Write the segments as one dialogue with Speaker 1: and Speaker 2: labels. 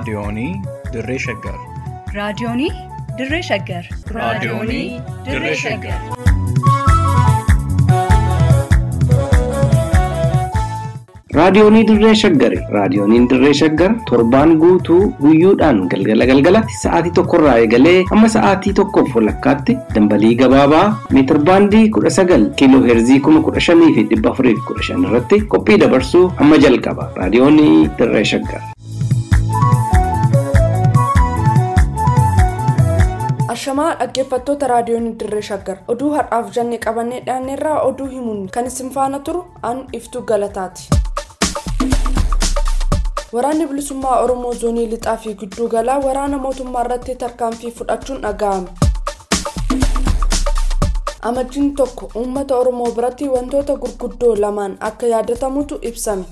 Speaker 1: Raadiyoonii Dirree Shaggar.
Speaker 2: Raadiyoonii Dirree Shaggar.
Speaker 1: Raadiyoonii Dirree Shaggar.
Speaker 3: Raadiyoonii Dirree Shaggari. Raadiyooniin Dirree Shaggar torbaan guutuu guyyoodhaan galgala galgalatti sa'aatii tokkorraa eegalee hamma sa'aatii tokkoof walakkaatti dambalii gabaabaa meetir baandii kudha sagal kiiloo heerzii kuma kudha shanii fi dhibba afurii fi kudha shan irratti qophii dabarsuu hamma jalqaba. Raadiyoonii Dirree Shaggar.
Speaker 4: Ashamaa dhaggeeffattoota raadiyoon dirree shaggar oduu har'aaf jennee qabannee dhiyaanneerraa oduu himuun kan isin faana turu an iftuu galataati. Waraanni bilisummaa Oromoo zoonii lixaa fi gidduu galaa waraana mootummaa irratti tarkaanfii fudhachuun dhaga'ame. Amajjiin tokko uummata Oromoo biratti wantoota gurguddoo lamaan akka yaadatamutu ibsame.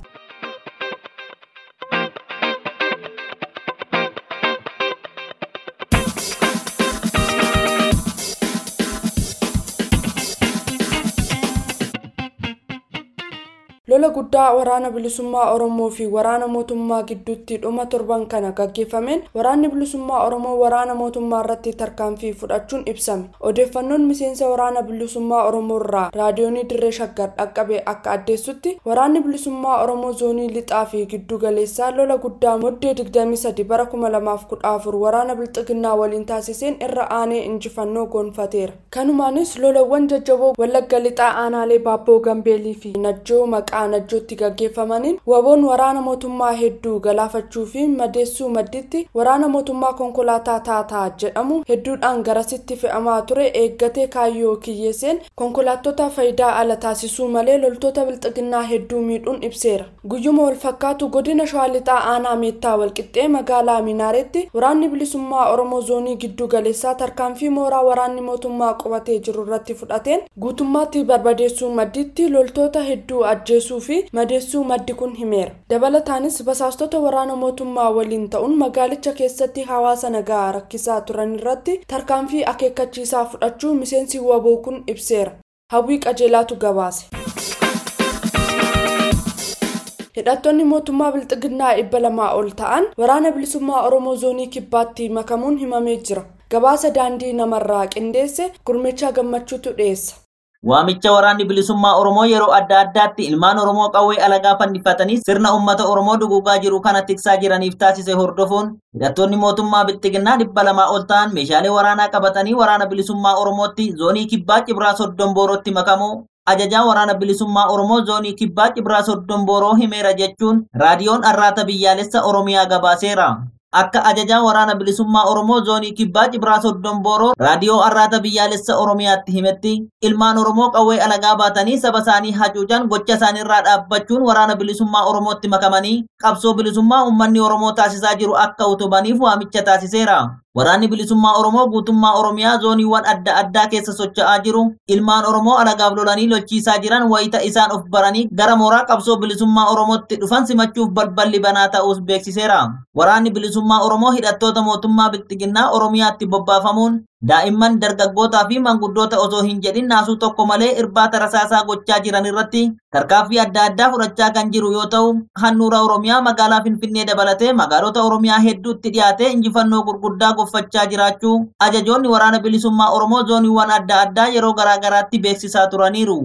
Speaker 4: lola guddaa waraana bilisummaa oromoo fi waraana mootummaa gidduutti dhuma torban kana gaggeeffameen waraanni bilisummaa oromoo waraana mootummaa irratti tarkaanfii fudhachuun ibsame odeeffannoon miseensa waraana bilisummaa oromoo irraa raadiyoonii dirree shaggar dhaqqabe akka addeessutti waraanni bilisummaa oromoo zoonii lixaa fi giddu galeessaa lola guddaa moddee 23 bara 2014 waraana bilxiginnaa waliin taasiseen irra aanee injifannoo gonfateera kanumaanis lolawwan jajjaboo wallagga lixaa aanaalee baabboo gambeelii fi najjoo maqaa najjootti gaggeeffamaniin waboon waraana mootummaa hedduu galaafachuu fi madeessuu madditti waraana mootummaa konkolaataa taataa jedhamu hedduudhaan garasitti fe'amaa ture eeggatee kaayyoo kiyyeesseen konkolaattota faayidaa ala taasisuu malee loltoota bilxiginnaa hedduu miidhuun ibseera guyyuma walfakkaatu godina shawaa lixaa aanaa meettaa walqixxee magaalaa minaaretti waraanni bilisummaa oromoo zoonii giddu galeessaa tarkaanfii mooraa waraanni mootummaa qubatee jiru irratti fudhateen guutummaatti barbadeessuu madditti loltoota hedduu ajjeesuu fi madeessuu maddi kun himeera dabalataanis basaastota waraana mootummaa waliin ta'uun magaalicha keessatti hawaasa nagaa rakkisaa turan irratti tarkaanfii akeekkachiisaa fudhachuu miseensi waboo kun ibseera hawwii qajeelaatu gabaase. hidhattoonni mootummaa bilxiginnaa dhibba lamaa ol ta'an waraana bilisummaa oromoo zoonii kibbaatti makamuun himamee jira gabaasa daandii namarraa qindeesse gurmechaa gammachuutu dhiyeessa.
Speaker 5: Waamicha waraanni bilisummaa Oromoo yeroo adda addaatti ilmaan Oromoo qawwee alagaa fannifatanii sirna uummata Oromoo duguugaa jiru kana tiksaa jiraniif taasise hordofuun hidhattoonni mootummaa bilxiginnaa dhibba lamaa ol ta'an meeshaalee waraanaa qabatanii waraana bilisummaa Oromootti zoonii kibbaa Cibraa Soddon Boorootti makamu ajajaa waraana bilisummaa Oromoo zoonii kibbaa Cibraa Soddon Booroo himeera jechuun raadiyoon arraata biyyaalessa Oromiyaa gabaaseera. akka ajajaa waraana bilisummaa oromoo zoonii kibbaa cibraa soddon booroo raadiyoo arraata biyyaalessa oromiyaatti himetti ilmaan oromoo qawwee alagaa baatanii saba isaanii hacuucan gocha isaaniirraa dhaabbachuun waraana bilisummaa oromootti makamanii qabsoo bilisummaa uummanni oromoo taasisaa jiru akka utubaniif waamicha taasiseera. Waraanni bilisummaa Oromoo guutummaa Oromiyaa zooniiwwan adda addaa keessa socho'aa jiru. Ilmaan Oromoo alagaaf lolanii lolchiisaa jiran wayita isaan of baranii gara mooraa qabsoo bilisummaa Oromootti dhufan simachuuf balballi banaa ta'uus beeksiseera. Waraanni bilisummaa Oromoo hidhattoota mootummaa bilxiginnaa Oromiyaatti bobbaafamuun daa'imman dargaggootaa fi manguddoota osoo hin jedhin naasuu tokko malee irbaata rasaasaa gochaa jiran irratti tarkaanfii adda addaa fudhachaa kan jiru yoo ta'u handhuura oromiyaa magaalaa finfinnee dabalatee magaalota oromiyaa hedduutti dhiyaatee injifannoo gurguddaa goffachaa jiraachuu ajajoonni waraana bilisummaa oromoo zooniiwwan adda addaa yeroo garaagaraatti beeksisaa turaniiru.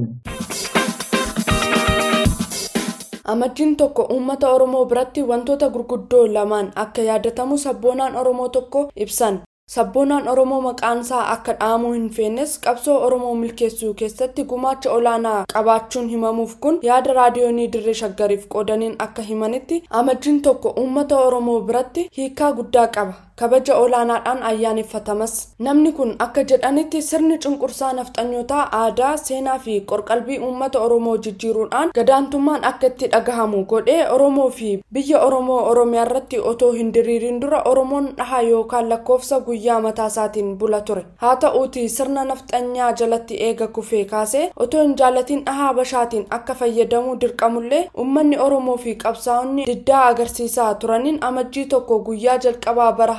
Speaker 4: amajjiin tokko uummata oromoo biratti wantoota gurguddoo lamaan akka yaadatamu sabboonaan oromoo tokko ibsan sabboonaan oromoo maqaan isaa akka dhahamuu hin feennes qabsoo oromoo milkeessuu keessatti gumaacha olaanaa qabaachuun himamuuf kun yaada raadiyoonii dirree shaggariif qoodaniin akka himanitti amajjiin tokko uummata oromoo biratti hiikaa guddaa qaba kabaja olaanaadhaan ayyaaneffatamas namni kun akka jedhanitti sirni cunqursaa nafxanyootaa aadaa seenaa fi qorqalbii uummata oromoo jijjiiruudhaan gadaantummaan akka itti dhagahamu godhee oromoo fi biyya oromoo oromiyaa irratti otoo hin diriirin dura oromoon dhahaa yookaan lakkoofsa guyyaa mataa isaatiin bula ture haa ta'uuti sirna nafxanyaa jalatti eega kufee kaasee otoo hin jaalatiin dhahaa bashaatiin akka fayyadamuu dirqamullee uummanni oromoo fi qabsaa'onni diddaa agarsiisaa turaniin amajjii tokko guyyaa jalqabaa bara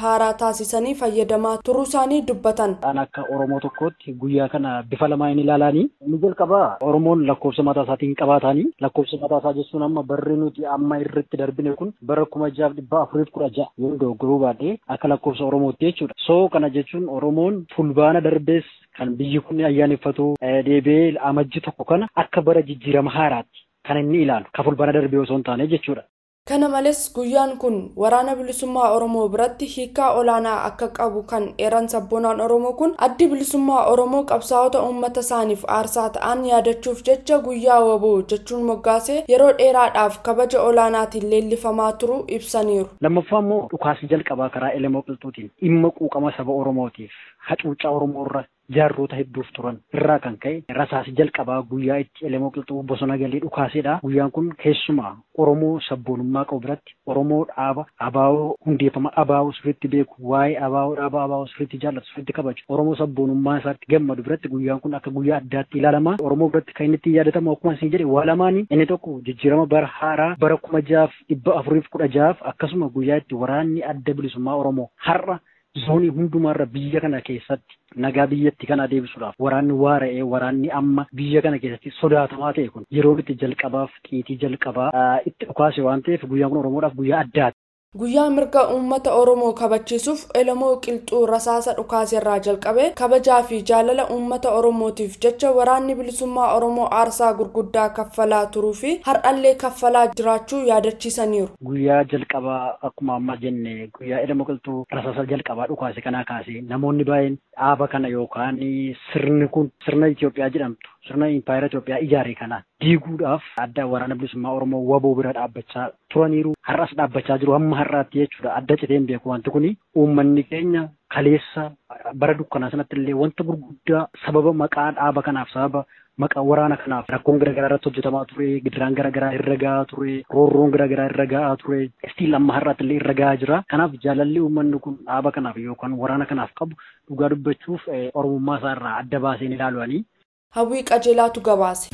Speaker 4: haaraa taasisanii fayyadamaa turuu isaanii dubbatan.
Speaker 6: An akka Oromoo tokkootti guyyaa kana bifa lamaan ilaalanii inni jalqabaa Oromoon lakkoofsa mataa isaatiin qabaatanii lakkoofsa mataa isaa jechuun amma barri nuti amma irratti darbine kun bara kuma jaaf dhibba afuriif kudha ja'a yoo dogoggoruu baadhee akka lakkoofsa Oromootti jechuudha. So kana jechuun Oromoon fulbaana darbees kan biyyi kun ayyaaneffatu deebi'ee amajji tokko kana akka bara jijjiirama haaraatti kan inni ilaalu ka fulbaana darbee osoo hin taane jechuudha.
Speaker 4: Kana malees guyyaan kun waraana bilisummaa Oromoo biratti hiikaa olaanaa akka qabu kan eeran sabboonaan Oromoo kun addi bilisummaa Oromoo qabsaa'ota uummata isaaniif aarsaa ta'an yaadachuuf jecha guyyaa waboo jechuun moggaasee yeroo dheeraadhaaf kabaja olaanaatiin leellifamaa turuu ibsaniiru.
Speaker 6: Lammaffaa immoo dhukaasni jalqabaa karaa Elemoo Qilxuutiin dhimma quuqama saba Oromootiif hacuuccaa Oromoo irra jaarroota hedduuf turan irraa kan ka'e rasaasi jalqabaa guyyaa itti Elemoo Qilxuu bosona galee dhukaasedha. Guyyaan kun keessumaa Oromoo sabboonummaa qabu biratti Oromoo dhaaba abaawoo hundeeffama abaawoo sirriitti beeku waa'ee abaawoo dhaaba abaawoo sirriitti jaallatu sirriitti kabaju Oromoo sabboonummaa isaatti gammadu biratti guyyaan kun akka guyyaa addaatti ilaalama. Oromoo biratti kan inni ittiin yaadatamu akkuma isin jedhe waa lamaanii inni tokko jijjiirama bara haaraa bara kuma jaaf dhibba afuriif kudha jaaf akkasuma guyyaa itti waraanni adda bilisummaa Oromoo har'a zoonii hundumaarra biyya kana keessatti nagaa biyyatti kana deebisuudhaaf waraanni waara'ee waraanni amma biyya kana keessatti sodaatamaa ta'e kun yeroo itti jalqabaaf xiitii jalqabaa itti dhukaase waan ta'eef guyyaan kun oromoodhaaf guyyaa addaati.
Speaker 4: Guyyaa mirga uummata Oromoo kabachiisuuf Elemoo Qilxuu rasaasa dhukaaserraa jalqabee kabajaa fi jaalala uummata Oromootiif jecha waraanni bilisummaa Oromoo aarsaa gurguddaa kaffalaa turuu fi har'allee kaffalaa jiraachuu yaadachiisaniiru.
Speaker 6: Guyyaa jalqabaa akkuma amma jenne guyyaa Elemoo Qilxuu rasaasa jalqabaa dhukaase kanaa kaasee namoonni baay'een dhaaba kana yookaan sirni kun sirna Itoophiyaa jedhamtu sirna impaayera Itoophiyaa ijaare kana diiguudhaaf adda waraana bilisummaa Oromoo waboo bira dhaabbachaa turaniiru har'as dhaabbachaa jiru hamma har'aatti jechuudha adda citeen beeku wanti kuni uummanni keenya kaleessa bara dukkanaa sanatti illee wanta gurguddaa sababa maqaa dhaaba kanaaf sababa maqaa waraana kanaaf rakkoon garaagaraa irratti hojjetamaa ture gidiraan garaagaraa irra gahaa ture roorroon garaagaraa irra gahaa ture istiil amma har'aatti illee irra gahaa jira kanaaf jaalalli uummanni kun dhaaba kanaaf yookaan waraana kanaaf qabu dhugaa dubbachuuf oromummaa isaa irraa adda baaseen ilaalu'anii.
Speaker 4: Hawwii qajeelaatu gabaase.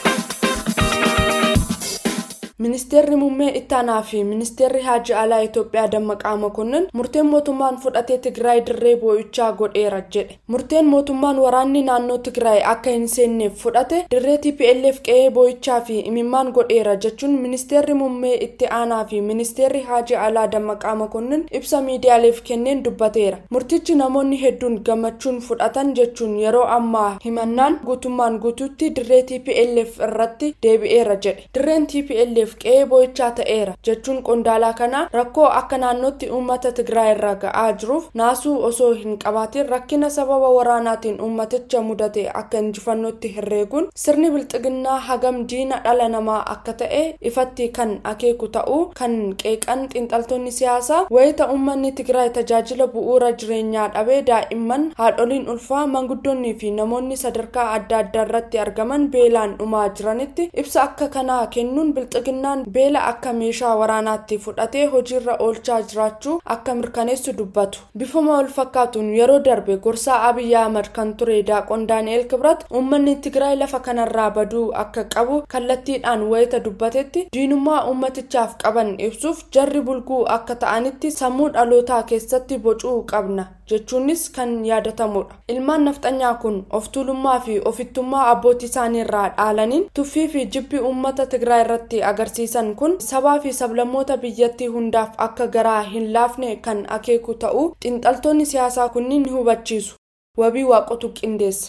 Speaker 4: Ministeerri muummee ittaanaa fi ministeerri haajii alaa Itoophiyaa Dammaqaa Mokonnin murteen mootummaan fudhatee Tigraay dirree boo'ichaa godheera jedhe. Murteen mootummaan waraanni naannoo Tigraay akka hin seenneef fudhate dirree TPLF qe'ee boo'ichaa fi imimmaan godheera jechuun ministeerri muummee itti aanaa fi ministeerri haajii alaa Dammaqaa Mokonnin ibsa miidiyaaleef kenneen dubbateera. Murtichi namoonni hedduun gammachuun fudhatan jechuun yeroo ammaa himannaan guutummaan guutuutti dirree TPLF irratti deebi'eera jedhe. Dirreen TPLF qe'ee boo'ichaa ta'eera jechuun qondaalaa kana rakkoo akka naannootti uummata tigraay irra ga'aa jiruuf naasuu osoo hin qabaatin rakkina sababa waraanaatiin uummaticha mudate akka injifannootti herreeguun sirni bilxiginnaa hagam diina dhala namaa akka ta'e ifatti kan akeeku ta'uu kan qeeqan xiinxaltoonni siyaasaa wayita uummanni tigraay tajaajila bu'uura jireenyaa dhabee daa'imman haadholiin ulfaa manguddoonnii fi namoonni sadarkaa adda addaa irratti argaman beelaan dhumaa jiranitti ibsa akka kanaa kennuun bilxiginnaa beela akka meeshaa waraanaatti fudhatee hojiirra oolchaa jiraachuu akka mirkaneessu dubbatu bifuma wal fakkaatuun yeroo darbe gorsaa abiyyi ahmad kan ture daaqon daani'el kibrat uummanni tigraay lafa kanarraa baduu akka qabu kallattiidhaan wayita dubbatetti diinummaa uummatichaaf qaban ibsuuf jarri bulguu akka ta'anitti sammuu dhalootaa keessatti bocuu qabna jechuunis kan yaadatamudha ilmaan nafxanyaa kun of tuulummaa fi ofittummaa abbootii isaaniirraa dhaalaniin tuffii fi jibbi uummata tigraay irratti agarsiisan kun sabaa fi sablammoota biyyattii hundaaf akka garaa hin laafne kan akeeku ta'uu xiinxaltoonni siyaasaa kunniin ni hubachiisu wabii waaqotu qindeesse.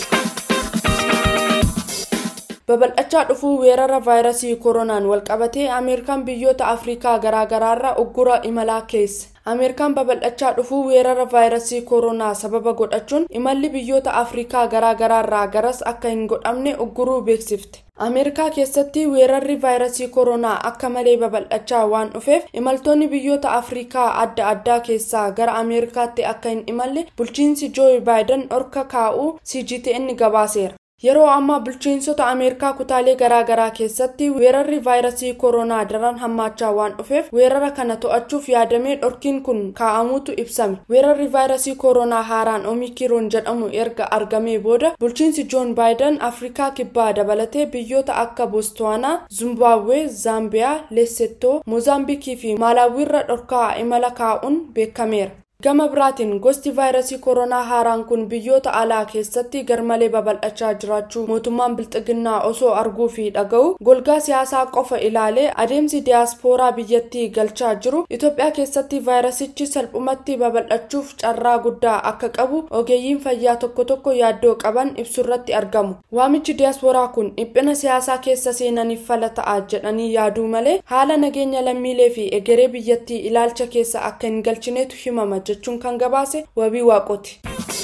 Speaker 4: babal'achaa dhufuu weerara vaayirasii koronaan walqabatee ameerikaan biyyoota afrikaa garaagaraarra uggura imalaa keesse ameerikaan babal'achaa dhufuu weerara vaayirasii koronaa sababa godhachuun imalli biyyoota afrikaa garaagaraarraa garas akka hin godhamne ugguruu beeksifte ameerikaa keessatti weerarri vaayirasii koronaa akka malee babal'achaa waan dhufeef imaltoonni biyyoota afrikaa adda addaa keessaa gara ameerikaatti akka hin imalle bulchiinsi jooyi baayiden dhorka kaa'uu cgtn gabaaseera yeroo ammaa bulchiinsota ameerikaa kutaalee garaagaraa keessatti weerarri vaayirasii koronaa daran hammaachaa waan dhufeef weerara kana to'achuuf yaadamee dhorkiin kun kaa'amuutu ibsame weerarri vaayirasii koronaa haaraan omikiroon jedhamu erga argamee booda bulchiinsi joon baayiden afrikaa kibbaa dabalatee biyyoota akka boostwaanaa zimbabwee zaambiyaa leesettoo moozaambiikii fi maalaawiirra dhorkaa imala kaa'uun beekameera gama biraatiin gosti vaayirasii koronaa haaraan kun biyyoota alaa keessatti garmalee babal'achaa jiraachuu mootummaan bilxiginnaa osoo arguu fi dhaga'u golgaa siyaasaa qofa ilaalee adeemsi diyaaspooraa biyyattii galchaa jiru itoophiyaa keessatti vaayirasichi salphumatti babal'achuuf carraa guddaa akka qabu ogeeyyiin fayyaa tokko tokko yaaddoo qaban ibsurratti argamu waamichi diyaaspooraa kun dhiphina siyaasaa keessa seenaniif fala ta'a jedhanii yaaduu malee haala nageenya lammiilee fi egeree biyyattii ilaalcha keessa akka hin galchineetu himama jechuun kan gabaase wabii waaqooti.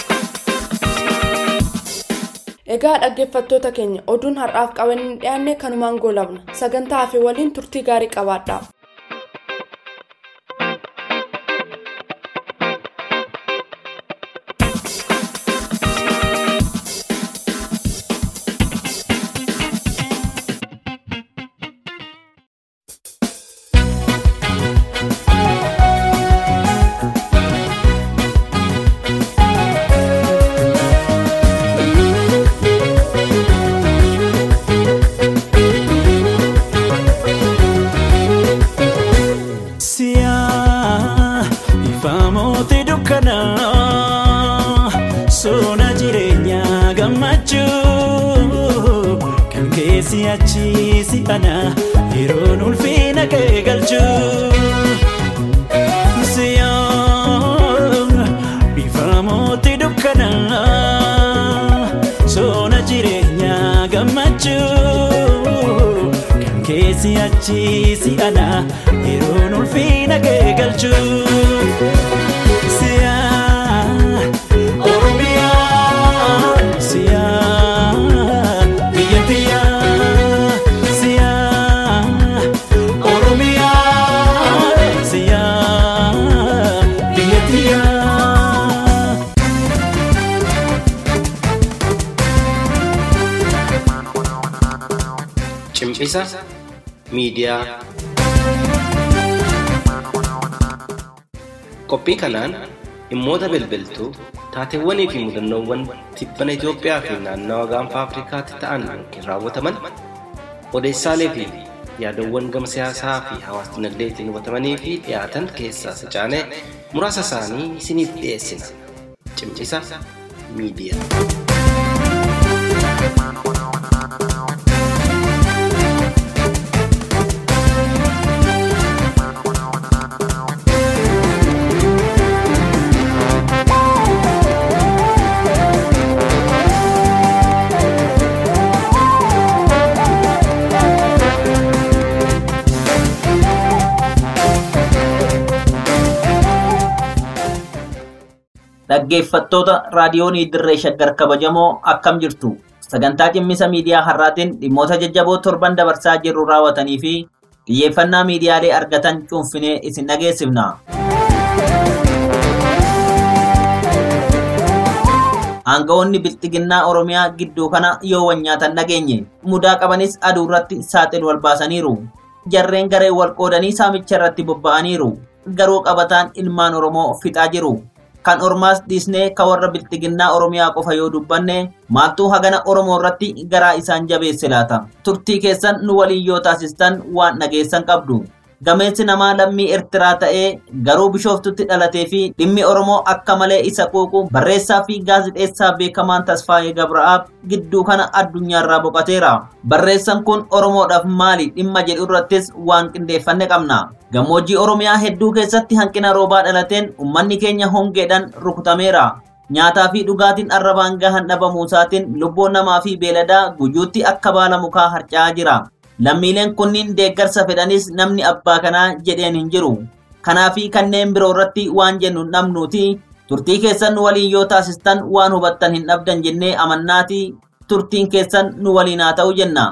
Speaker 4: egaa dhaggeeffattoota keenya oduun har'aaf qabanii dhiyaanne kanumaan goolabna sagantaa hafe waliin turtii gaarii qabaadhaa.
Speaker 7: si'achiisi ana yeroon ulfina kee galchuu si'aan bifa mootii dukkanaa soona jireenyaa gammachuu kan kee si'achiisi ana yeroon ulfina kee galchuu si'aan oromiyaa si'aan biyya tiyyaa si'aan oromiyaa si'aan biyya tiyyaa.
Speaker 3: Cimcisa miidiyaa. Qophii kanaan dhimmoota bilbiltuu taateewwanii fi mudannoowwan tibbana Itoophiyaa fi naannawa gaanfa Afrikaatti ta'an yookiin raawwataman odeessaalee fi yaadawwan gama siyaasaa fi hawaas dinagdeetiin hubatamanii fi dhiyaatan keessaa sacaanee muraasa isaanii isiniif dhiyeessina. Cimcisa miidiyaa.
Speaker 5: Dhaggeeffattoota raadiyoonii dirree shaggar kabajamoo akkam jirtu sagantaa cimmisa miidiyaa har'aatiin dhimmoota jajjaboo torban dabarsaa jirru raawwatanii fi xiyyeeffannaa miidiyaalee argatan cuunfinee isin dhageessifna. Aanga'oonni bilxiginnaa Oromiyaa gidduu kana yoo nyaatan dhageenye mudaa qabanis aduu irratti saaxil wal baasaniiru. Jarreen garee wal qoodanii saamicha irratti bobba'aniiru. Garuu qabataan ilmaan Oromoo fixaa jiru. kan ormaas dhiisnee ka warra bilxiginnaa oromiyaa qofa yoo dubbanne maaltu hagana oromoo irratti garaa isaan jabeesse laata turtii keessan nu waliin yoo taasistan waan dhageessan qabdu gameessi namaa lammii ertiraa ta'ee garuu bishooftutti dhalatee fi dhimmi oromoo akka malee isa quuqu barreessaa fi gaazixeessaa beekamaan tasfaayee gabra'aab gidduu kana addunyaarraa boqateera barreessaan kun oromoodhaaf maali dhimma jedhu irrattis waan qindeeffanne qabna gammoojjii oromiyaa hedduu keessatti hanqina roobaa dhalateen ummanni keenya hongeedhaan rukutameera nyaataa fi dhugaatiin arrabaan gahan dhabamuusaatiin lubbuun namaa fi beeladaa guyyuutti akka baala mukaa harca'aa jira lammiileen kunniin deeggarsa fedhanis namni abbaa kanaa jedheen hin jiru kanaa fi kanneen biroo irratti waan jennu hin dhabnuuti turtii keessan nu waliin yoo taasistan waan hubattan hin dhabdan jennee amannaati turtiin keessan nu waliin haa ta'u jenna.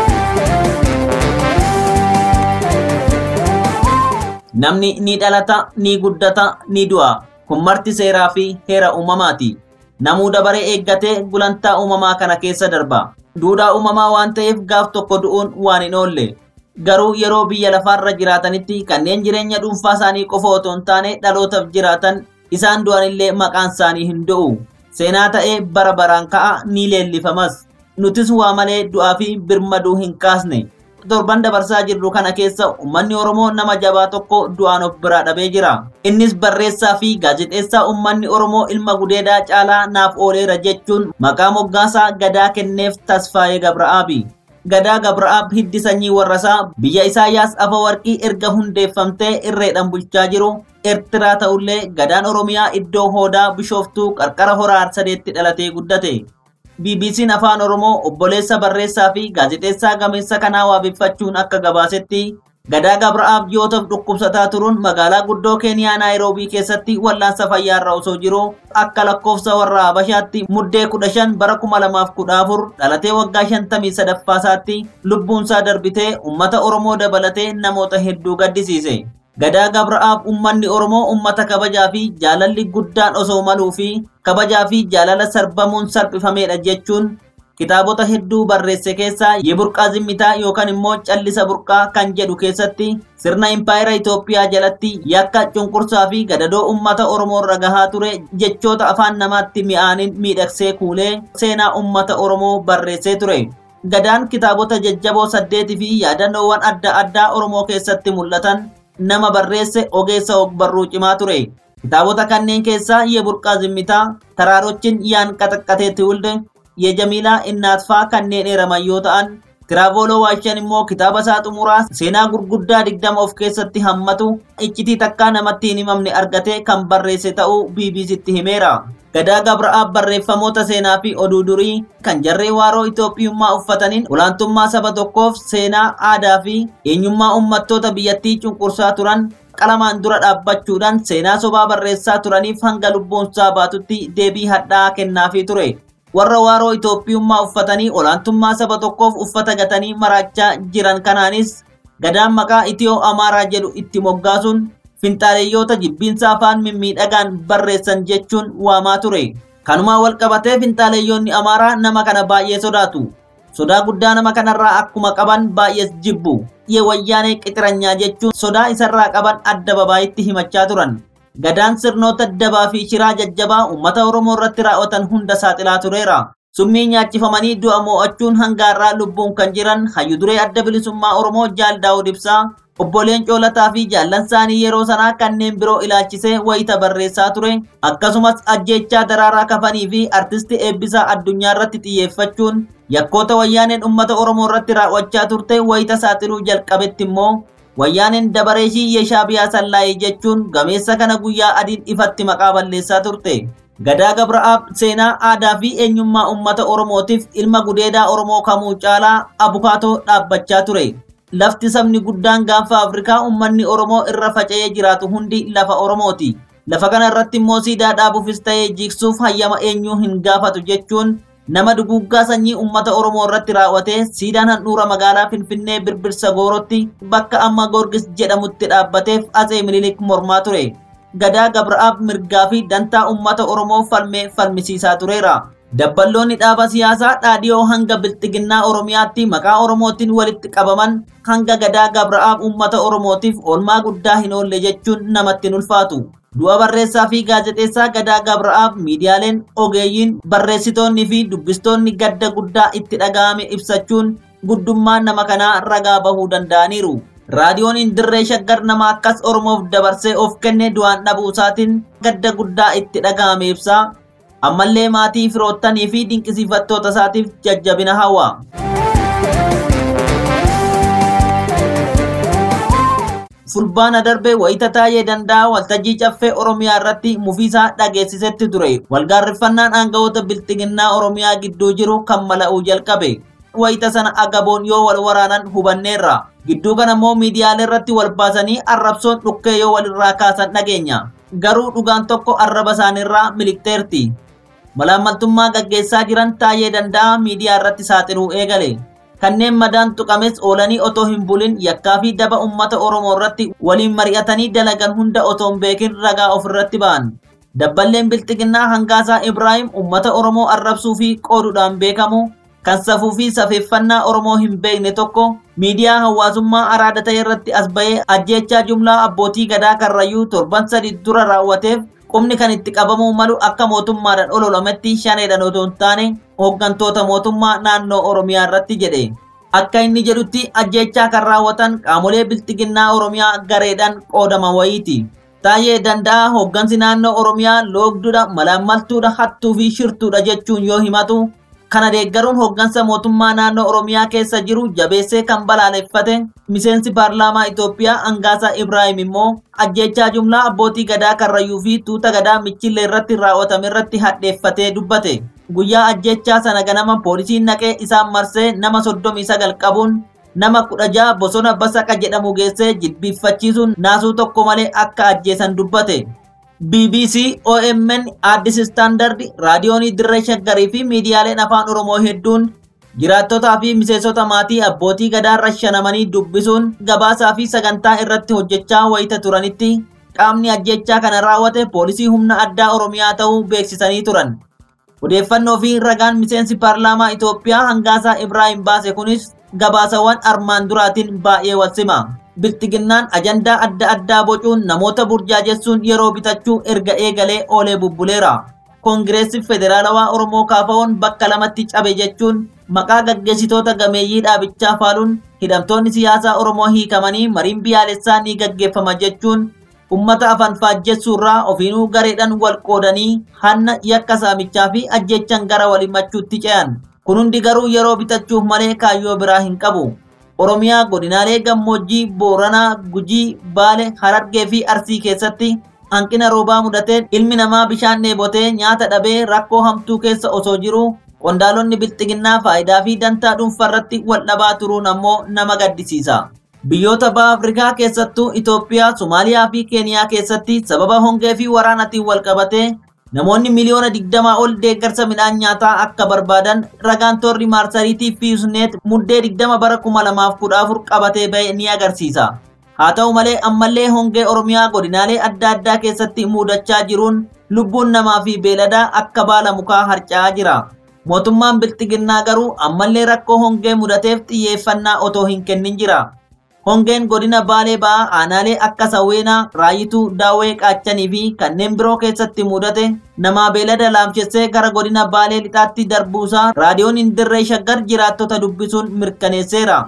Speaker 5: Namni ni dhalata, ni guddata, ni du'a. Kun marti seeraa fi heera uumamaati. Namuu dabaree eeggatee gulantaa uumamaa kana keessa darba. Duudhaa uumamaa waan ta'eef gaaf tokko du'uun waan hin oolle. Garuu yeroo biyya lafaarra jiraatanitti kanneen jireenya dhuunfaa isaanii qofa otoo hin taane dhalootaaf jiraatan isaan du'anillee maqaan isaanii hin du'u. Seenaa ta'ee bara baraan ka'a ni leellifamas. Nutis waa malee du'aa fi birmaduu hin kaasne. torban dabarsaa jirru kana keessa uummanni Oromoo nama jabaa tokko du'aan of biraa dhabee jira. Innis barreessaa fi gaazexeessaa uummanni Oromoo ilma gudeedaa caalaa naaf ooleera jechuun maqaa moggaasaa gadaa kenneef Tasfaayee Gabra'aabi. Gadaa Gabra'aab hiddi sanyii warrasaa biyya Isaayyaas Afawarqii erga hundeeffamtee irreedhaan bulchaa jiru Eertiraa ta'ullee gadaan Oromiyaa iddoo hoodaa bishooftuu qarqara horaa arsadeetti dhalatee guddate. BBC'n afaan Oromoo obboleessa barreessaa fi gaazexeessaa gameessa kanaa waabeffachuun akka gabaasetti gadaa Gabra'aab ji'ootaaf dhukkubsataa turuun magaalaa guddoo Keeniyaa Naayiroobii keessatti wallaansa fayyaarra osoo jiru akka lakkoofsa warra Habashaatti muddee kudha shan bara kuma lamaaf kudha afur dhalatee waggaa shantamii sadaffaasaatti lubbuunsaa darbitee uummata Oromoo dabalatee namoota hedduu gaddisiise. Gadaa Gabra'aab uummanni Oromoo uummata kabajaa fi jaalalli guddaan osoo maluu fi kabajaa fi jaalala sarbamuun salphifamedha jechuun kitaabota hedduu barreesse keessaa Yeburqaa Zimmitaa yookaan immoo Callisa Burqaa kan jedhu keessatti sirna impaayera Itoophiyaa jalatti yakka cunqursaa fi gadadoo uummata Oromoo irra gahaa ture jechoota afaan namaatti mi'aaniin miidhagsee kuulee seenaa uummata Oromoo barreessee ture. Gadaan kitaabota jajjaboo saddeetii fi yaadannoowwan adda addaa Oromoo keessatti mul'atan nama barreesse ogeessa ogbarruu cimaa ture. Kitaabota kanneen keessaa Yeburqaa Zimmitaa, Taraarochin Yaan Qaxaqqatee Tiwulde, Yejamiilaa Innaatfaa kanneen eeraman yoo ta'an, Tiraavoloo Waashan immoo kitaaba isaa xumuraa seenaa gurguddaa digdama of keessatti hammatu iccitii takkaa namatti hin himamne argatee kan barreesse ta'uu BBCtti himeera. Gadaa Gabra'aab barreeffamoota seenaa fi oduu durii kan jarree waaroo Itoophiyummaa uffataniin olaantummaa saba tokkoof seenaa, aadaa fi eenyummaa uummattoota biyyattii cunqursaa turan qalamaan dura dhaabbachuudhaan seenaa sobaa barreessaa turaniif hanga lubbuunsaa baatutti deebii hadhaa'aa kennaafii ture. Warra waaroo Itoophiyummaa uffatanii olaantummaa saba tokkoof uffata gatanii maraachaa jiran kanaanis gadaan maqaa Itiyoo Amaaraa jedhu itti moggaasuun finxaaleeyyoota jibbiinsa afaan mimmiidhagaan barreessan jechuun waamaa ture. Kanumaa wal qabatee finxaaleeyyoonni Amaaraa nama kana baay'ee sodaatu. Sodaa guddaa nama kanarraa akkuma qaban baay'ees jibbu. Yee wayyaanee qixiranyaa jechuun sodaa isarraa qaban adda babaayitti himachaa turan. Gadaan sirnoota dabaa fi shiraa jajjabaa uummata Oromoo irratti raawwatan hunda saaxilaa tureera. Summii nyaachifamanii du'a moo'achuun hangaarraa lubbuun kan jiran hayyuduree adda bilisummaa Oromoo Jaal Daawud Ibsaa obboleen coolataa fi jaallan isaanii yeroo sanaa kanneen biroo ilaalchisee wayita barreessaa ture akkasumas ajjeechaa daraaraa kafanii fi artisti eebbisaa addunyaa irratti xiyyeeffachuun yakkoota wayyaaneen uummata oromoo irratti raawwachaa turte wayita saaxiluu jalqabetti immoo wayyaaneen dabareeshii yeeshaabiyaa sallaayee jechuun gameessa kana guyyaa adiin ifatti maqaa balleessaa turte. Gadaa Gabra'aab seenaa aadaa fi eenyummaa uummata Oromootiif ilma gudeedaa Oromoo kamuu caalaa abukaatoo dhaabbachaa ture. Lafti sabni guddaan gaanfa Afrikaa uummanni Oromoo irra faca'ee jiraatu hundi lafa Oromooti. Lafa kana irratti immoo siidaa dhaabuufis ta'ee jigsuuf hayyama eenyuu hin gaafatu jechuun nama duguggaa sanyii uummata Oromoo irratti raawwatee siidaan handhuura magaalaa Finfinnee birbirsa goorotti bakka amma Goorgis jedhamutti dhaabbateef Atsee Minilik mormaa ture. Gadaa Gabra'aab mirgaa fi dantaa uummata Oromoo falmee falmisiisaa tureera. Dabballoonni dhaaba siyaasaa dhaadhiyoo hanga bilxiginnaa Oromiyaatti maqaa Oromootiin walitti qabaman hanga gadaa Gabra'aab uummata Oromootiif oolmaa guddaa hin oolle jechuun namatti hin ulfaatu. Du'a barreessaa fi gaazexeessaa gadaa Gabra'aab miidiyaaleen ogeeyyiin barreessitoonni fi dubbistoonni gadda guddaa itti dhaga'ame ibsachuun guddummaa nama kanaa ragaa bahuu danda'aniiru. Raadiyoon dirree shaggar nama akkas Oromoof dabarsee of kenne du'aan dhabuu isaatiin gadda guddaa itti dhaga'ame ibsaa. ammallee maatii firoottanii fi dinqisiifattoota isaatiif jajjabina hawwa. fulbaana darbe wayita taa'ee danda'a waltajjii caffee oromiyaa irratti mufiisaa dhageessisetti ture walgaarriffannaan aangawoota bilxiginnaa oromiyaa gidduu jiru kan mala'uu jalqabe wayita sana agaboon yoo wal waraanan hubanneerra gidduu kana immoo miidiyaalee irratti wal baasanii arrabsoon dhukkee yoo walirraa kaasan dhageenya garuu dhugaan tokko arraba isaaniirraa milikteerti malaammaltummaa gaggeessaa jiran taa'ee danda'a miidiyaa irratti saaxiluu eegale. Kanneen madaan tuqames oolanii otoo hin bulin yakkaa fi daba uummata Oromoo irratti waliin mari'atanii dalagan hunda otoo hin beekin ragaa ofirratti ba'an. Dabballeen bilxiginnaa hangaasaa Ibraahim uummata Oromoo arrabsuu fi qooduudhaan beekamu kan safuu fi safeeffannaa Oromoo hin beekne tokko miidiyaa hawaasummaa araada ta'e irratti as ba'ee ajjeechaa jumlaa abbootii gadaa karrayyuu torban sadi dura raawwateef qubni kan itti qabamuu malu akka mootummaadhaan ololametti shaneedhaan otoo hin taane hooggantoota mootummaa naannoo Oromiyaa irratti jedhe. Akka inni jedhutti ajjechaa kan raawwatan qaamolee biltiginnaa Oromiyaa gareedhaan qoodaman wayiiti. Taayee danda'a hooggansi naannoo Oromiyaa loogdudha, malaammaltuudha, hattuu fi shirtuudha jechuun yoo himatu kana deeggaruun hooggansa mootummaa naannoo Oromiyaa keessa jiru jabeessee kan balaaleffate miseensi paarlaamaa Itoophiyaa Angaasaa Ibraahim immoo ajjechaa jumlaa abbootii gadaa Karrayyuu fi tuuta gadaa Michillee irratti raawwatame irratti hadheeffatee dubbate. Guyyaa ajjechaa sana ganama poolisiin naqee isaan marsee nama soddomii sagal qabuun nama kudha ja'a bosona basaqa jedhamu geessee jilbiiffachiisuun naasuu tokko malee akka ajjeesan dubbate. BBC, OMN, Addis Standard, Raadiyoonii Dirree Shaggarii fi miidiyaaleen afaan Oromoo hedduun jiraattotaa fi miseensota maatii abbootii gadaa rashanamanii dubbisuun gabaasaa fi sagantaa irratti hojjechaa wayita turanitti qaamni ajjechaa kana raawwate poolisii humna addaa Oromiyaa ta'uu beeksisanii turan. Odeeffannoo fi ragaan miseensi paarlaamaa Itoophiyaa hangaasaa Ibraahim baase kunis gabaasawwan armaan duraatiin baay'ee wal sima. Biltiginnaan ajandaa adda addaa bocuun namoota burjaajessuun yeroo bitachuu erga eegalee oolee bubbuleera. Koongireessi Federaalawaa Oromoo kaafawoon bakka lamatti cabe jechuun maqaa gaggeessitoota gameeyyii dhaabichaa faaluun hidhamtoonni siyaasaa Oromoo hiikamanii mariin biyyaalessaa ni gaggeeffama jechuun ummata afaan faajjessuurraa ofiinuu gareedhaan wal qoodanii hanna yakka saamichaa fi ajjechan gara walimachuutti ce'an. Kun hundi garuu yeroo bitachuuf malee kaayyoo biraa hin qabu. Oromiyaa godinaalee gammoojjii Booranaa, Gujii, Baale, Harargee fi Arsii keessatti hanqina roobaa mudateen ilmi namaa bishaan dheebotee nyaata dhabee rakkoo hamtuu keessa osoo jiru qondaalonni bilxiginnaa faayidaa fi dantaa dhuunfarratti wal dhabaa turuun ammoo nama gaddisiisa. Biyyoota baha Afrikaa keessattuu Itoophiyaa, Somaaliyaa fi Keeniyaa keessatti sababa hongee fi waraanatiin wal qabatee namoonni miliyoona digdamaa ol deeggarsa midhaan nyaataa akka barbaadan ragaan toorri maarsariitii fi yuusneet muddee digdama bara kuma lamaaf kudha afur qabatee ba'e ni agarsiisa. Haa ta'u malee ammallee hongee Oromiyaa godinaalee adda addaa keessatti mudachaa jiruun lubbuun namaa fi beeladaa akka baala mukaa harca'aa jira. Mootummaan bilxiginnaa garuu ammallee rakkoo hongee mudateef xiyyeeffannaa otoo hin kennin jira. Hongeen godina Baalee ba'aa aanaalee akka Sawweenaa, Raayituu, Daawwee, Qaachanii fi kanneen biroo keessatti mudate namaa beelada laamchessee gara godina Baalee lixaatti darbuusaa raadiyoon Indirree Shaggar jiraattota dubbisuun mirkaneesseera.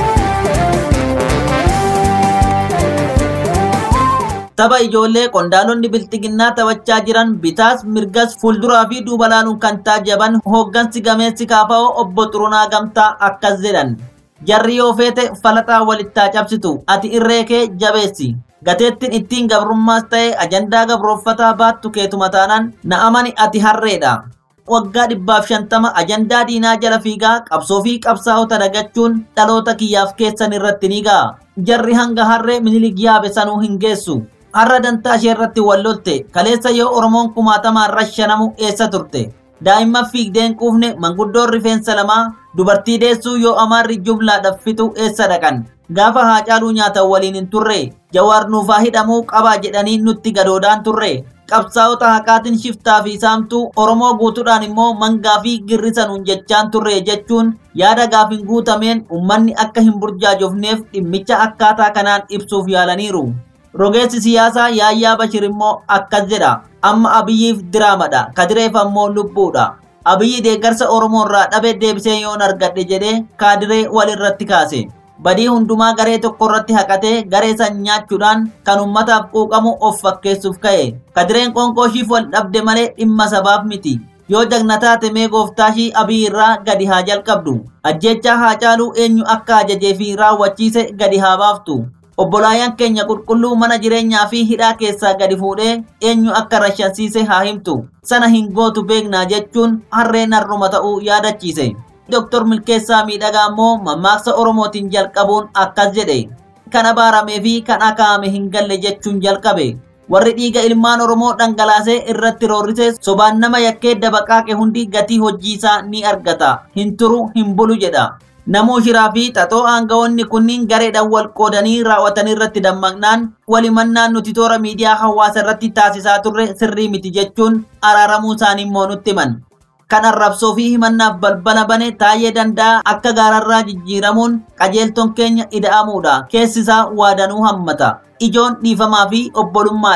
Speaker 5: Tapha ijoollee qondaalonni bilxiginnaa taphachaa jiran bitaas mirgas fuulduraa fi duuba laaluun kan taajaban hooggansi gameessi kaafa'oo obbo Xurunaa Gamtaa akkas jedhan. Jarri yoo feete falaxaa walittaa cabsitu ati irree kee jabeessi. Gateettiin ittiin gabrummaas ta'e ajandaa gabrooffataa baattu keetuma taanaan na amani ati harreedha. Waggaa dhibbaaf shantama ajandaa diinaa jala fiigaa qabsoo fi qabsaa'ota dagachuun dhaloota kiyyaaf keessan irratti ni ga'a. Jarri hanga harree minilik yaabe sanuu hin geessu. Har'a dantaa ishee irratti wallolte kaleessa yoo Oromoon kumaatamaan rashanamu eessa turte. daa'imman fiigdeen quufne manguddoon rifeensa lamaa dubartii deessuu yoo amaarri jumlaadhaaf fixu eessa dhaqan gaafa haacaaluu nyaatan waliin hin turre jawaar nuufaa hidhamuu qabaa jedhanii nutti gadoodhaan turre qabsaa'ota haqaatiin shiftaa fi saamtuu oromoo guutuudhaan immoo mangaa fi girrisanuun jechaan turre jechuun yaada gaafin guutameen ummanni akka hin burjaajofneef dhimmicha akkaataa kanaan ibsuuf yaalaniiru. Rogeessi siyaasaa Yaayyaa Bashir immoo akkas jedha. Amma Abiyyiif diraamadha. Kadireef ammoo lubbuudha. Abiyyi deeggarsa Oromoo irraa dhabe deebisee yoon argadhe jedhee kaadiree walirratti kaase. Badii hundumaa garee tokko irratti haqatee garee san nyaachuudhaan kan ummataaf quuqamu of fakkeessuuf ka'e. Kadireen qoonqooshiif wal dhabde malee dhimma sabaaf miti. Yoo jagna taate mee gooftaashii Abiyyi irraa gadi haa jalqabdu. Ajjechaa haa caaluu eenyu akka ajajee fi raawwachiise gadi haa baaftu. Obbolaayaan keenya qulqulluu mana jireenyaa fi hidhaa keessaa gadi fuudhee eenyu akka rashansiise haa himtu. Sana hin gootu beeknaa jechuun harreen harruma ta'uu yaadachiise. Dooktor Milkeessaa Miidhagaa immoo mammaaksa Oromootiin jalqabuun akkas jedhe. Kan abaaramee fi kan akaa'ame hin galle jechuun jalqabe. Warri dhiiga ilmaan Oromoo dhangalaasee irratti roorrise sobaan nama yakkee dabaqaaqe hundi gatii hojiisaa ni argata. Hin turu hin bulu jedha. Namuu shiraa fi xaxoo aangawoonni kunniin gareedhaan wal qoodanii raawwatan irratti dammaqnaan walimannaan nuti toora miidiyaa hawaasa irratti taasisaa turre sirrii miti jechuun araaramuu isaanii immoo nutti himan. Kan arrabsoo fi himannaaf balbala bane taa'ee danda'a akka gaararraa jijjiiramuun qajeeltoon keenya ida'amuudha. Keessi isaa waadanuu hammata. Ijoon dhiifamaa fi obbolummaadha.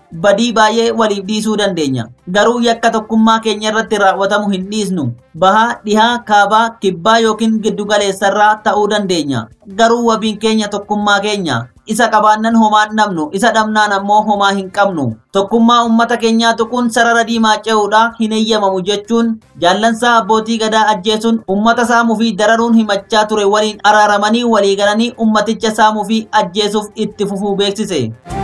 Speaker 5: badii baay'ee waliif dhiisuu dandeenya. Garuu yakka tokkummaa keenya irratti raawwatamu hin dhiisnu. Bahaa, dhihaa, kaabaa, kibbaa yookiin giddugaleessarraa ta'uu dandeenya. Garuu wabiin keenya tokkummaa keenya. Isa qabaannan homaa hin dhabnu, isa dhabnaan ammoo homaa hin qabnu. Tokkummaa uummata keenyaa tuquun sarara diimaa ce'uudha hin eeyyamamu jechuun jaallansaa abbootii gadaa ajjeesuun uummata saamuu fi dararuun himachaa ture waliin araaramanii walii galanii ummaticha saamuu fi ajjeesuuf itti fufuu beeksise.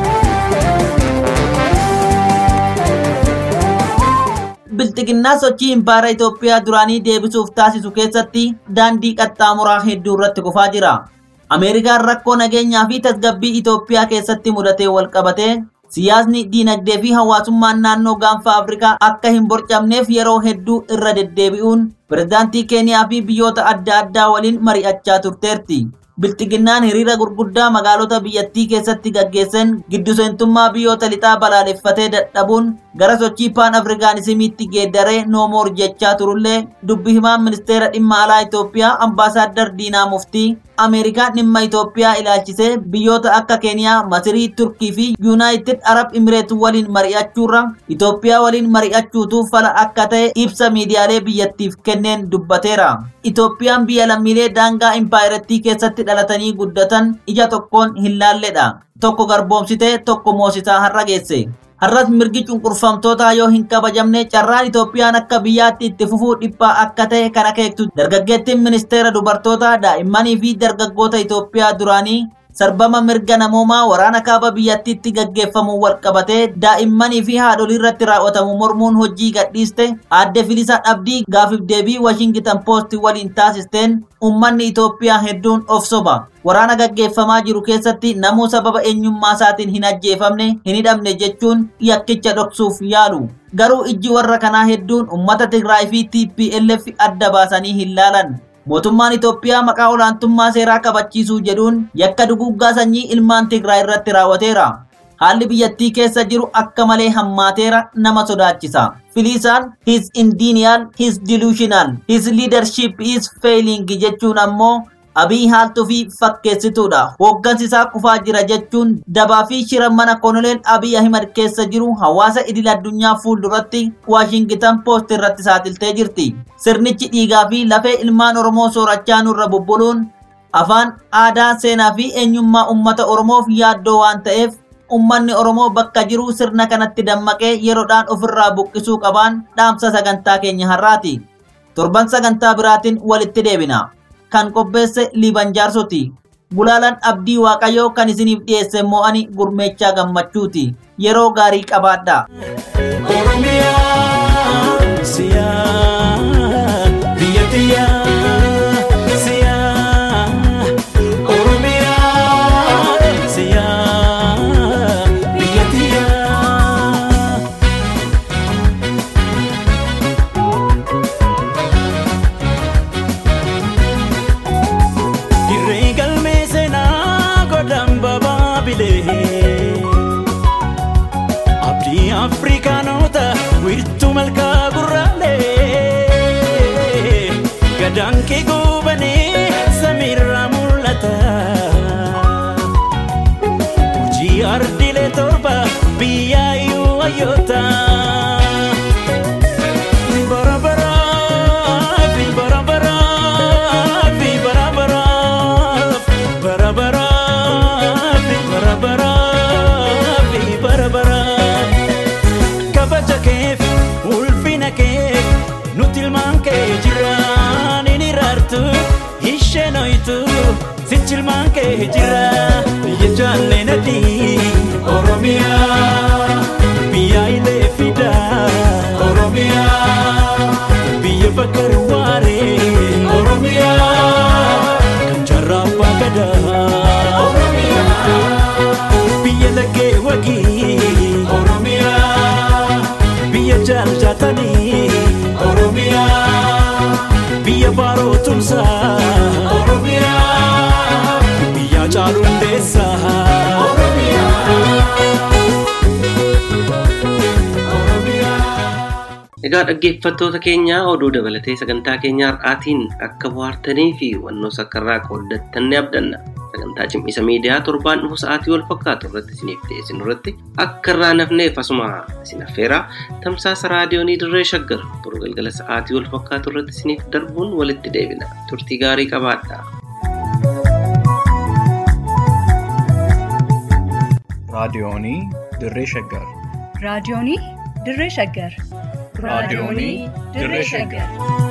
Speaker 5: Bilxiginnaa sochii impaara Itoophiyaa duraanii deebisuuf taasisu keessatti daandii qaxxaamuraa hedduu irratti kufaa jira. Ameerikaan rakkoo nageenyaa fi tasgabbii Itoophiyaa keessatti mudatee wal qabatee siyaasni diinagdee fi hawaasummaan naannoo gaanfa Afrikaa akka hin borcamneef yeroo hedduu irra deddeebi'uun pirezidaantii Keeniyaa fi biyyoota adda addaa waliin mari'achaa turteerti. Bilxiginnaan hiriira gurguddaa magaalota biyyattii keessatti gaggeessan giddu seentummaa biyyoota lixaa balaaleffatee dadhabuun gara sochii paan afrikaanisimiitti geeddaree noomoor jechaa turullee dubbi himaan ministeera dhimma alaa Itoophiyaa ambaasaaddar Diinaa Muftii Ameerikaan dhimma Itoophiyaa ilaalchisee biyyoota akka Keeniyaa, Masirii, Turkii fi Yuunaayitid Arab Imireet waliin mari'achuurra Itoophiyaa waliin mari'achuutu fala akka ta'e ibsa miidiyaalee biyyattiif kenneen dubbateera. Itoophiyaan biyya lammiilee daangaa impaayirettii keessatti dhalatanii guddatan ija tokkoon hin laalledha. Tokko garboomsitee tokko moosisaa har'a geesse. Har'as mirgi cunqurfamtootaa yoo hin kabajamne carraan Itoophiyaan akka biyyaatti itti fufuu dhiphaa akka ta'e kan akeektu dargaggeettiin ministeera dubartootaa daa'immanii fi dargaggoota Itoophiyaa duraanii sarbama mirga namoomaa waraana kaaba biyyattiitti gaggeeffamu wal qabatee daa'immanii fi haadholii irratti raawwatamu mormuun hojii gadhiiste aadde Filisaa Dhabdii gaafiif deebii Washington Post waliin taasisteen uummanni Itoophiyaa hedduun of soba. Waraana gaggeeffamaa jiru keessatti namuu sababa eenyummaa isaatiin hin ajjeefamne hin hidhamne jechuun yakkicha dhoksuuf yaalu. Garuu ijji warra kanaa hedduun uummata Tigraay fi TPLF adda baasanii hin laalan. Mootummaan Itoophiyaa maqaa olaantummaa seeraa kabachiisuu jedhuun yakka duguggaa sanyii ilmaan Tigraay irratti raawwateera. Haalli biyyattii keessa jiru akka malee hammaateera nama sodaachisa. Filisaan his indenial, his delusional, his leadership is failing jechuun ammoo Abiy haaltuu fi fakkeessituudha. Hooggansi isaa kufaa jira jechuun dabaa fi shira mana koloneel Abiy Ahimad keessa jiru hawaasa idil addunyaa fuulduratti Waashingitan Poost irratti saaxiltee jirti. Sirnichi dhiigaa fi lafee ilmaan Oromoo soorachaa nurra bubbuluun afaan, aadaa, seenaa fi eenyummaa uummata Oromoof yaaddoo waan ta'eef ummanni Oromoo bakka jiru sirna kanatti dammaqee yeroodhaan ofirraa buqqisuu qabaan dhaamsa sagantaa keenya har'aati. Torban sagantaa biraatiin walitti deebina. Kan qopheesse Liiban Jaarsoti. Gulaalaan abdii Waaqayyoo kan isiniif dhiyeesse immoo ani gurmeechaa gammachuuti. Yeroo gaarii qabaadha.
Speaker 7: Oromiyaa siyaa biyya tiyyaa siyaa Oromiyaa siyaa biyya tiyyaa. Dirree galmee seenaa godhan babaabilee. Abdii Afrikaanota wiirtuu malkaa gurraalee gadaan kee gubanee samiirraa mul'ata. Hojii ardiilee torba biyyaayyuu hayyoota. Bara baraaf, bara baraaf, bara baraaf, bara baraaf, bara baraaf, bara baraaf. kabaja keef ulfina keef nuti ilmaan kee jiraan inni raartu isheen hoytu sichi ilmaan kee jira biyya jaallee nadii oromiyaa biyya ilee fidaa oromiyaa biyya bakka waaree oromiyaa kan jarraa abbaa gadaa biyya laggee wagii oromiyaa biyya jaallatanii oromiyaa biyya baaroo tumsaa oromiyaa biyya caalu hundeessaa
Speaker 3: Egaa dhaggeeffattoota keenya oduu dabalatee sagantaa keenya har'aatiin akka bohaartanii fi hubannoo sakkarraa qooddattan ni abdanna. sagantaa cimisa miidiyaa torbaan dhufu sa'aatii wal fakkaatu irratti isiniif dhiyeessinu irratti akka irraa nafneef asuma isin affeeraa tamsaasa raadiyoonii dirree shaggar boru galgala sa'aatii wal fakkaatu irratti isiniif darbuun walitti deebina turtii gaarii qabaadhaa.
Speaker 1: raadiyoonii dirree shaggar
Speaker 2: raadiyoonii dirree shaggar
Speaker 1: raadiyoonii dirree shaggar